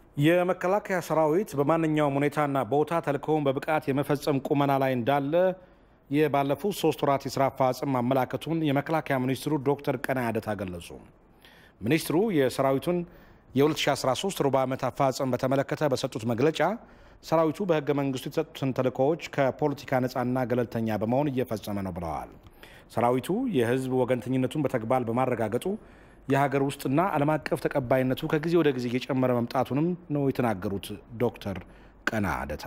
የመከላከያ ሰራዊት በማንኛውም ሁኔታና ቦታ ተልእኮውን በብቃት የመፈጸም ቁመና ላይ እንዳለ የባለፉት ሶስት ወራት የስራ አፈጻጸም ማመላከቱን የመከላከያ ሚኒስትሩ ዶክተር ቀነዓ አደታ ገለጹ። ሚኒስትሩ የሰራዊቱን የ2013 ሩብ ዓመት አፈጻጸም በተመለከተ በሰጡት መግለጫ ሰራዊቱ በህገ መንግስቱ የተሰጡትን ተልእኮዎች ከፖለቲካ ነፃና ገለልተኛ በመሆን እየፈጸመ ነው ብለዋል። ሰራዊቱ የህዝብ ወገንተኝነቱን በተግባር በማረጋገጡ የሀገር ውስጥና ዓለም አቀፍ ተቀባይነቱ ከጊዜ ወደ ጊዜ እየጨመረ መምጣቱንም ነው የተናገሩት ዶክተር ቀነዓ አደታ።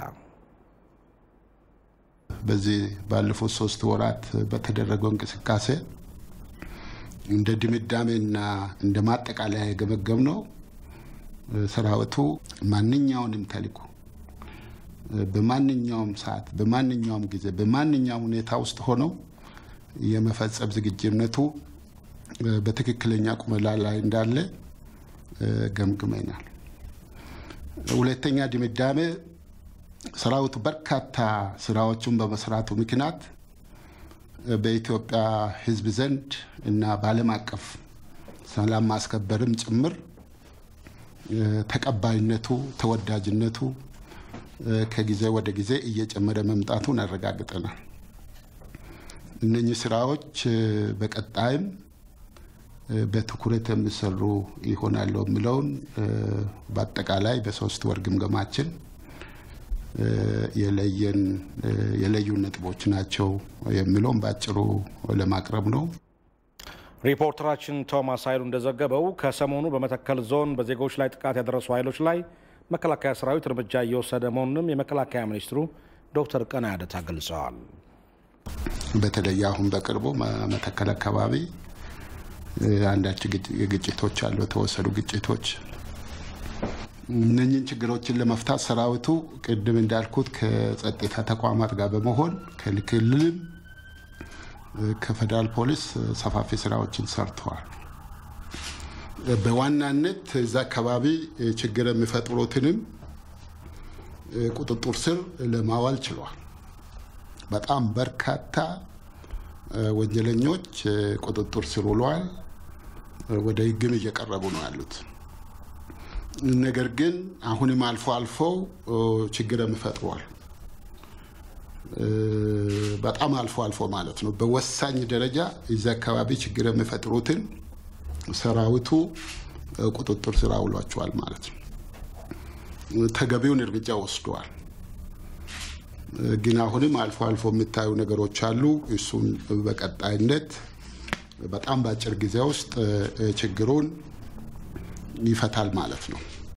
በዚህ ባለፉት ሶስት ወራት በተደረገው እንቅስቃሴ እንደ ድምዳሜና እንደ ማጠቃለያ የገመገም ነው ሰራዊቱ ማንኛውንም ተልዕኮ በማንኛውም ሰዓት፣ በማንኛውም ጊዜ፣ በማንኛውም ሁኔታ ውስጥ ሆነው የመፈጸም ዝግጁነቱ በትክክለኛ ቁመና ላይ እንዳለ ገምግመናል። ሁለተኛ ድምዳሜ ሰራዊቱ በርካታ ስራዎችን በመስራቱ ምክንያት በኢትዮጵያ ሕዝብ ዘንድ እና በዓለም አቀፍ ሰላም ማስከበርም ጭምር ተቀባይነቱ፣ ተወዳጅነቱ ከጊዜ ወደ ጊዜ እየጨመረ መምጣቱን አረጋግጠናል። እነኚህ ስራዎች በቀጣይም በትኩረት የሚሰሩ ይሆናሉ የሚለውን በአጠቃላይ በሶስት ወር ግምገማችን የለዩ ነጥቦች ናቸው የሚለውን በአጭሩ ለማቅረብ ነው። ሪፖርተራችን ቶማስ ኃይሉ እንደዘገበው ከሰሞኑ በመተከል ዞን በዜጎች ላይ ጥቃት ያደረሱ ኃይሎች ላይ መከላከያ ሰራዊት እርምጃ እየወሰደ መሆኑንም የመከላከያ ሚኒስትሩ ዶክተር ቀነዓ አደታ ገልጸዋል። በተለይ አሁን በቅርቡ መተከል አካባቢ አንዳች ግጭቶች አሉ፣ የተወሰዱ ግጭቶች። እነኝን ችግሮችን ለመፍታት ሰራዊቱ ቅድም እንዳልኩት ከጸጥታ ተቋማት ጋር በመሆን ከክልልም ከፌዴራል ፖሊስ ሰፋፊ ስራዎችን ሰርተዋል። በዋናነት እዛ አካባቢ ችግር የሚፈጥሩትንም ቁጥጥር ስር ለማዋል ችሏል። በጣም በርካታ ወንጀለኞች ቁጥጥር ስር ውለዋል። ወደ ሕግም እየቀረቡ ነው ያሉት። ነገር ግን አሁንም አልፎ አልፎ ችግርም ፈጥሯል። በጣም አልፎ አልፎ ማለት ነው። በወሳኝ ደረጃ እዚህ አካባቢ ችግር የሚፈጥሩትን ሰራዊቱ ቁጥጥር ስር አውሏቸዋል ማለት ነው። ተገቢውን እርምጃ ወስደዋል። ግን አሁንም አልፎ አልፎ የሚታዩ ነገሮች አሉ። እሱን በቀጣይነት በጣም በአጭር ጊዜ ውስጥ ችግሩን ይፈታል ማለት ነው።